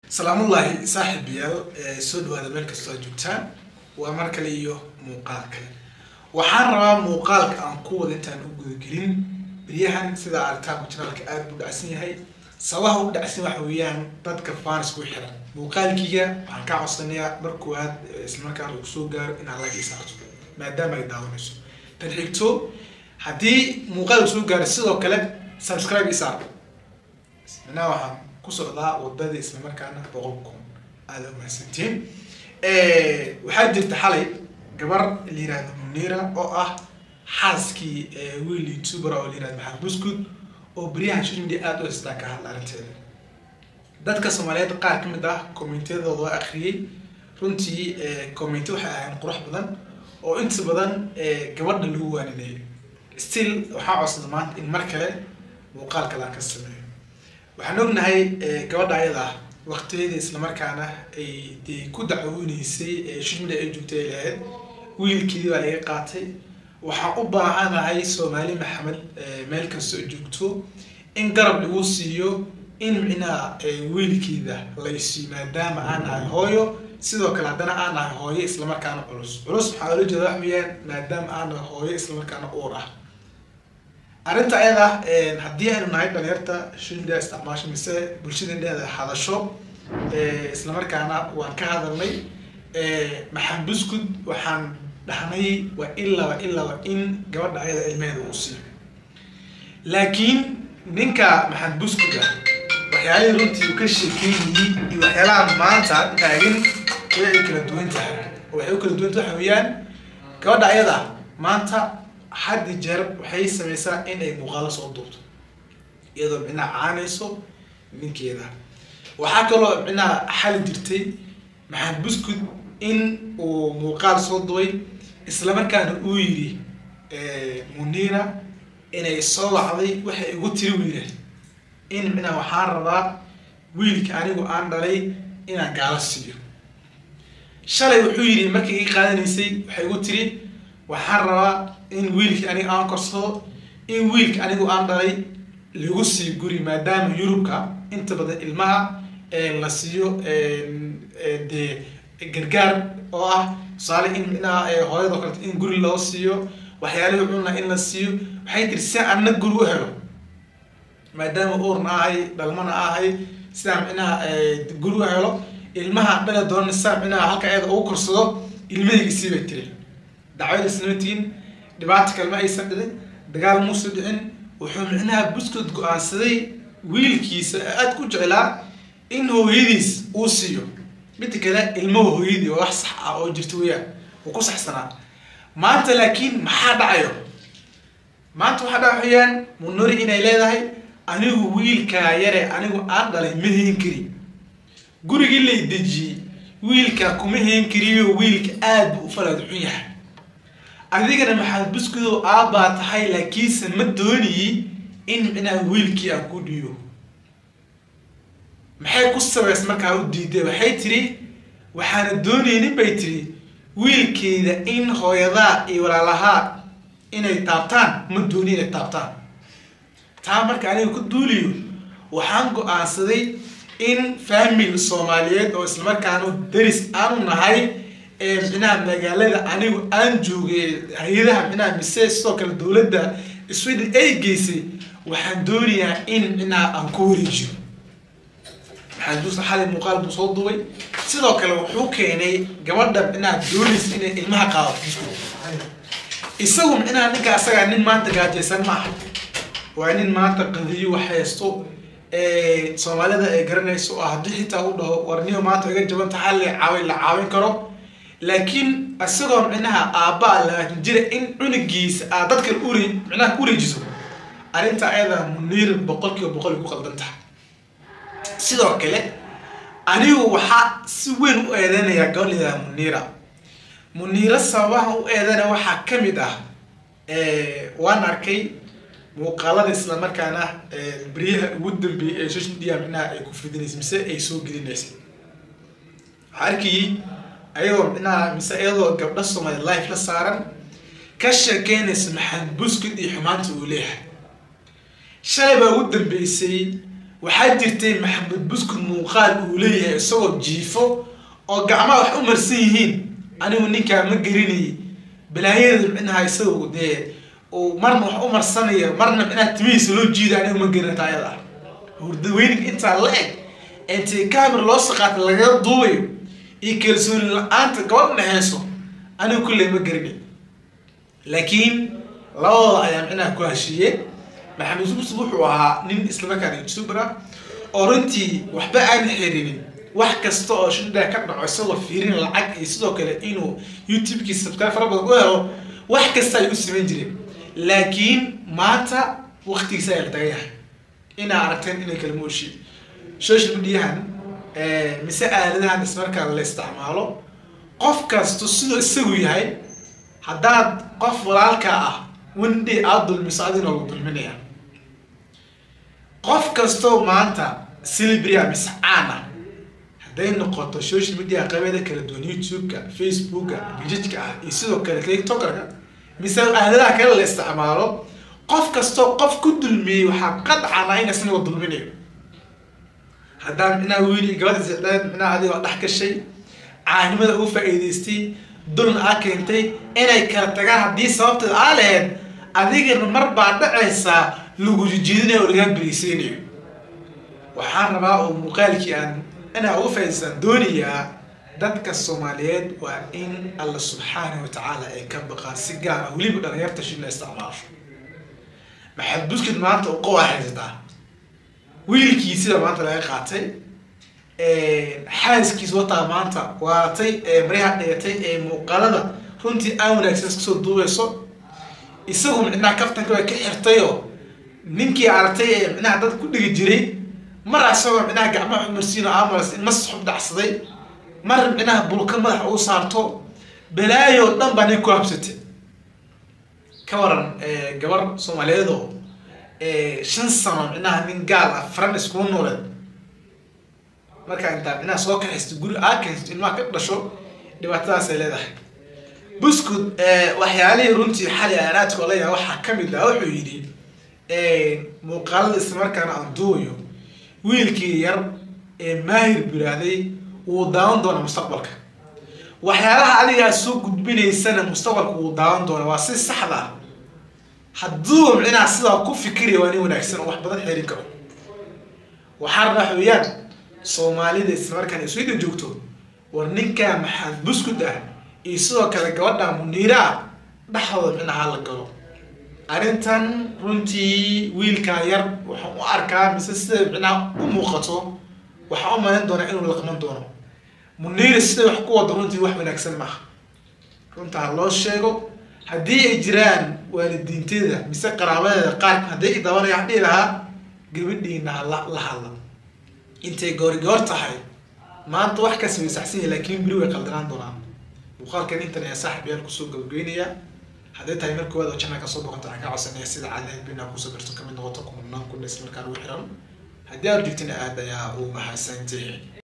salaamullaahi saaxiibayaal soo dhawaada meel kastoo aad joogtaan waa mar kale iyo muuqaal kale waxaan rabaa muuqaalka aan ku wada intaan u gudagelin beryahan sida aritaanku janaalka aada buu dhacsan yahay sabaha u dhacsan waxa weeyaan dadka faanis ku xiran muuqaalkiiga waxaan kaa codsanayaa mar koowaad islamarkaana uu soo gaaro inaad like isaarto maadaama ay daawanayso tan xigto haddii muuqaalku soo gaaro sidoo kale subscribe isaar minaa waxaan ku socdaa wadadii islamarkaana boqol kun aada umahadsantiin waxaa jirta xalay gabar la yihahdo munira oo ah xaaskii wiil youtuber oo la yihahdo maxamed buskud oo beryahan social media aada u haystaa ka hadla arrinteeda dadka soomaaliyeed qaar ka mid ah commentiyadooda waa akhriyey runtii commenty waxay ahayn qurux badan oo inta badan gabadha lagu waaninayay still waxaa codsada maanta in mar kale muuqaal kale aan ka sameeyo waxaan ognahay gabadha ayada ah waqtigeeda islamarkaana ay dee ku dacwooneysay shimida ay joogtay ay lahayd wiilkeedii baa laga qaatay waxaan u baahanahay soomaali maxamed meel kastoo joogto in garab lagu siiyo in micnaha wiilkeeda laysiiyo maadaama aan ahay hooyo sidoo kale haddana aan ahay hooyo islamarkaana culus culus waxaa ola jeeda wax weeyaan maadaama aan ahay hooyo islamarkaana uur ah arrinta ayada haddii aynu nahay dhalinyarta shilda isticmaasho mise bulshada indheeda hadasho islamarkaana waan ka hadalnay maxamed buskud waxaan dhahnay waa ilaba ilaba in gabadha ayada ilmeheeda uu siiyo laakiin ninka maxamed buskud ah waxyaalihii runtii uu ka sheekeynayey iyo waxyaalaha maanta taagan way ay kala duwan tahay oo waxay u kala duwan tahay waxa weeyaan gabadha ayada maanta haddi jeer waxay sameysaa in ay muuqaalo soo duubto iyadoo micnaha caanayso ninkeeda waxaa kaloo micnaha xali jirtay maxamed buskud in uu muuqaal soo duway islamarkaana uu yidhi munira inay soo wacday waxay igu tiri wiila in micnaha waxaan rabaa wiilka anigu aan dhalay inaan gaalo siiyo shalay wuxuu yidhi markay ii qaadanaysay waxay igu tiri waxaan rabaa in wiilka aniga aan korsado in wiilka anigu aan dhalay lagu siiyo guri maadaama yurubka inta badan ilmaha la siiyo dee gargaar oo ah tusaale in micnaha hooyadoo kaleto in guri loo siiyo waxyaalihii cunna in la siiyo waxay tiri si anna guri u helo maadaama uurna ahay dhalmana ahay sidaa micnaha guri u helo ilmaha dhala doona sidaa micnaha halka ayada ugu korsado ilmahayga sii bay tiri dacwada isnamatiin dhibaata kalma aysan dhicin dagaal muusa dhicin wuxuu micnaha buskud go-aansaday wiilkiisa aada ku jeclaa in hooyadiis uu siiyo midda kale ilmaha hooyadii oo wax sax ah oo jirta weyaan uu ku saxsanaa maanta laakiin maxaa dhacayo maanta waxaa dhaca wayaan munuri inay leedahay anigu wiilkaa yare anigu aan dhalay ma heen kari gurigii lay dejiyey wiilkaa kuma heen kariyo wiilka aada buu u falaad xun yahay adigana maxamed buskudow aabbaa tahay laakiinse ma dooniyey in micnaha wiilkii aan ku dhiyo maxay ku sabays markaa u diiday waxay tiri waxaana doonaynin bay tiri wiilkeeda in hooyadaa iyo walaalahaa inay taabtaan ma dooni inay taabtaan taa marka aniga ku duuliyo waxaan go-aansaday in famil soomaaliyeed oo islamarkaanu daris aanu nahay micnaha magaalada anigu aan joogay hay-adaha micnaha mise sidoo kale dowladda sweden ay geysay waxaan doonayaa in micnaha aan ku wareejiyo maxamed buusa xalay muuqaal buu soo duubay sidoo kale wuxuu keenay gabadha micnaha doonaysa inay ilmaha qaadato isagu micnaha ninka asagaa nin maanta gaajaysan ma aha waa nin maanta qadiyo wax haysto soomaalida ay garanayso oo haddii xitaa u dhaho warniyo maanta iga jabanta xalli caawin la caawin karo laakiin isagoo micnaha aabbaa labaatan jira in cunugiisa aad dadkan ure micnaha ku wareejiso arrinta ayada muniir boqol kiiba boqol ay ku qaldan tahay sidoo kale anigu waxaa si weyn u eedeynayaa gabadhayda muniira muniira sababaha u eedeynaya waxaa ka mid ah waan arkay muuqaalada islamarkaana beryaha ugu dambeeyay ee social media micnaha ay ku fidinaysa mise ay soo gelinaysay waxaa arkayay ayadoo micnaha mise iyadoo gabdho soomaali life la saaran ka sheekeynaysa maxamed buskud iyo xumaanta uu leeyahay shalay baa ugu dambeysay waxaa jirtay maxamed buskud muuqaal uu leeyahay isagoo jiifo oo gacmaha wax u marsan yihiin anigu ninkaa ma gelinayay balaayada micnaha isagu dee uu marna wax u marsanayo marna micnaha timihiisa loo jiida anigu ma gelinata ayada hurdaweyninka intaa la eg intay camera loo saqaata lagaga duubayo iyo kalsooni la-aanta gabadh dhexeyso anigu kulley ma gelinay laakiin labadooda ayaa micnaha ku heshiiyey maxamed buskud wuxuu ahaa nin islamarkaana youtuber ah oo runtii waxba aan xirinin wax kasta oo shidha ka dhaco isagoo fiirin lacag iyo sidoo kale inuu youtube-kiisa subscribe fara badan u helo wax kasta ay u samayn jireen laakiin maanta waktigiisa ayaa la tagan yahay inaa aragteen inay kala mooshiin social mediahan mise aaladahan ismarkaa la isticmaalo qof kasto siduu isagu yahay haddaad qof walaalka ah wendhay aada dulmiso adina lagu dulminaya qof kastoo maanta silibria mise caan ah hadday noqoto social media qabeeda kala duwan youtube-ka facebooka bijijka ah iyo sidoo kale tiktokerka mise aaladaha kale la isticmaalo qof kastoo qof ku dulmiyey waxaa qadcana ina isnaga dulminayo haddaan micnaha wiil iyo gabadha sicdeed micnaha adigoo dhex gashay caanimada ugu faa-iideystay duln aa keentay inay kala tagaan haddii sababteed aa laheyd adigana mar baa dhacaysaa lagu jijiidinayo oo lagaa beriyseynayo waxaan rabaa oo muuqaalkii aan inaa uga faa'idaystaan doonayaa dadka soomaaliyeed waa in alla subxaanahu watacaala ay ka baqaan si gaar ah weliba dhalinyarta shil la isticmaasho maxaad buskid maanta u qowa haysataa wiilkii sida maanta laga qaatay xaaskiis wataa maanta waaratay ee maryaha dhigatay ee muuqaalada runtii aan wanaagsan iskasoo duubeyso isagu micnaha kaftanka waa ka xirtayoo ninkii aragtay ee micnaha dad ku dhigi jiray mar isagoo micnaha gacmaha umarsiin oo amaras in mas xub dhacsaday mar micnaha bulka madaxa uu saarto balaayo dhan baa nin ku habsatay ka waran gabar soomaaliyeed oo shan sano micnaha nin gaal ah faran iskuu nooleed markaa intaa micnaha soo kaxaysto guri aa kaysto ilmaha ka dhasho dhibaatadaasay leedahay buskud waxyaalihii runtii xali aan aadka ola yahay waxaa kamid ah wuxuu yidhi muuqaalada islamarkaana aan duubayo wiilkii yar ee maahir biraaday wuu daawan doona mustaqbalka waxyaalaha adigaa soo gudbinaysana mustaqbalka wuu daawan doona waa si saxda ah hadduu micnaha sidaa ku fikiraya waa nin wanaagsan oo wax badan xeerin karo waxaa rabaa xooyaan soomaalida islamarkaan iswida joogto war ninkaa maxaad buskud ah iyo sidoo kale gabadha muniira ah dhexdooda micnaha la galo arrintan runtii wiilkaa yar waxaan u arkaa mise sida micnaha u muuqato waxaan u malayn doonaa inuu laqman doono muniira siday wax ku wado runtii wax wanaagsan maaha runta ha loo sheego haddii ay jiraan waalidiinteeda mise qaraabadeeda qaar hadday i dabanaya waxaan dhihi lahaa gabadhiina hala la hadla intay goori goor tahay maanta wax kasi way saxsan yahay laakiin beri way qaldanaan doonaan muuqaalkan intan ayaa saaxib yaal kusoo gabageynayaa hadday tahay mar koowaad oo janaa kasoo boqonta waxaan kaa codsanaya sida caadaha bina kusoo garto kamid noqoto kumanaan kun isla markaan ugu xiran haddii aad joogtina aad ayaa u mahadsantihi